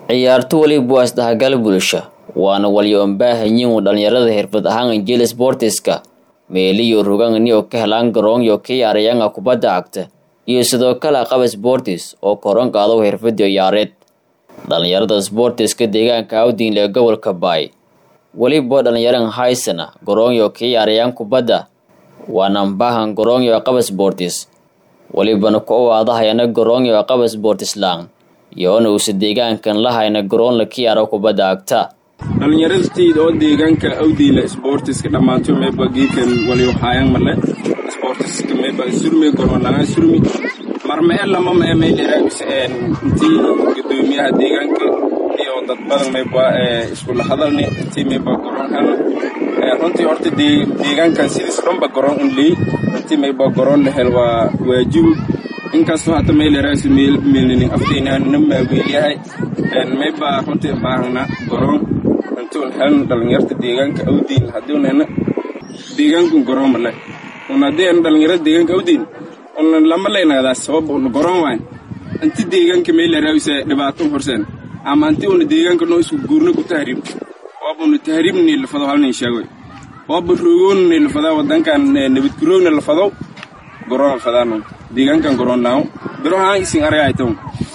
ciyaarto weliba waa isdhexgal bulsho waana walyoonbaahanyiin dhalinyarada xirfad ahaan injili sportiska meeliyo roganio ka helaan garoonyo ka yaarayanga kubadda cagta iyo sidoo kale qaba sportis oo koran qaado xirfadii ciyaareed dhalinyarada sportiska deegaanka awdinle ee gobolka baay weliba dhalinyaran haysana garoonyo ka yaarayaan kubadda waana mbaahan garoonyo qaba sportis welibana ku awaadahayana garoonyo qaba sportislang iyoona uusa deegaankan lahayna garoon la ka yaaro kubadda cagta dhallinyaradateed oo deegaanka awdiila sportiska dhammaanto meeba geedkan waliyo haayang male sportiska meeba surmi goronlaga surmi marmee lama mee meydheraabis intii gudoomiyaha deegaanka iyo dad badan meeba iskula hadalni intii meeba goron helna runtii horta deegaankan sidiis dhanba goron un leey intii meeba goron la hel waa waajibu inkastoo hata meyleraabis meelinin afteynana maaweelyahay meeba runtii baahna goron intuun helna dhalinyarta deegaanka awdiin haddiunana deegaankun goron male un haddii ana dhalinyarada deegaanka awdiin una lama leynagadaa sabab una goron wayn inti deegaanka meyleraabisa dhibaatun horseen ama inti una deegaanka noo isku guurna ku tahriib waaba una tahriib niilafado halnin sheegoy waaba roogoona niilafadaa wadankan nabadguroogna lafadow goron fadaano deegaankan goron naaw birohaan isin aragaytan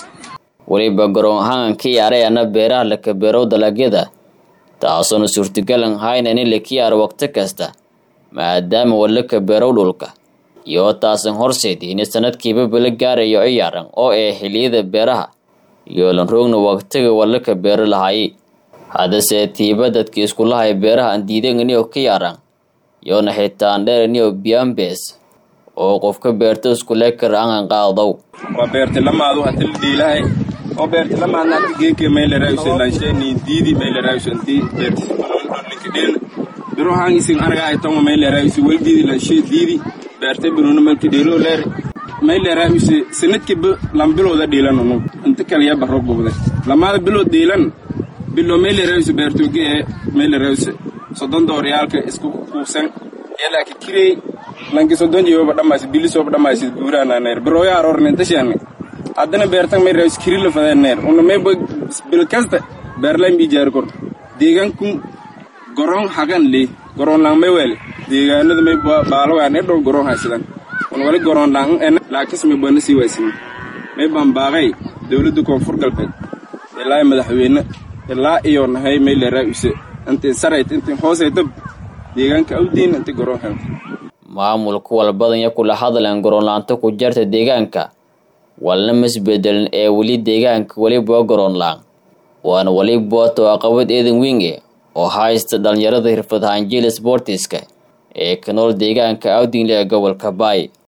weliba garoon ahaan ka yaarayana beeraha laka beerow dalagyada taasoona suurtagalan haynan in laka yaaro waqti kasta maadaama walaka beerow dhulka iyo taasan horseed in sanadkiiba bala gaarayo ciyaaran oo ee xiliyada beeraha iyoolan roogna waqtiga walaka beero lahaay haddase tiiba dadka iskulahay beeraha aan diidanganiyo ka yaaran iyoona xitaan dheeraniyo biambes oo qofka beerta iskulekar aanan qaadow waa beerti lamaadu hati la dhiilahay oo beerti lamaadna hati geeke meyleraayusa lansheni diidi meyleraayusa intii beerti linkidheen birohaan isin arga ay tamo meyleraayusa weldiidi lanshee diidi beerte biruna malkidheelo leer meyleraayusa sanadkiba lambilooda dhiilanunu inta kaliya baro bugde lamaada bilood dhiilan bilo meyleraayusa beertooge ee meyleraayusa soddon dooriyaalka isku kuusan yalaaka kirey lanki soddon jibaba dhammaysa bilisoba dhammaysa guuraananeer birooya aroornintashani haddana beertan may raawis kirila fadeeneer una mayba bil kasta beerlayn bi jaari kor deegaankun goron hagan lee goron lang may wele deegaanada may baalogaan ee dhow goron haysadan un wali goron lang ena laakis may bana sii waaysin may baan baaqay dowladda koonfur galbeed ilaa madaxweyne ilaa iyo nahay may la raawise intiin sarayt intiin hoosaytab deegaanka awdiin inti goron hel maamulka walbadanya kula hadlan garoonlaanta ku jarta deegaanka walna masbedelin ee weli deegaanka weliba garoonlaan waana weliba toaqabad eedan winge oo haysta dhalinyarada xirfad hanjili sportiska ee ka nool deegaanka awdinle ee gobolka baay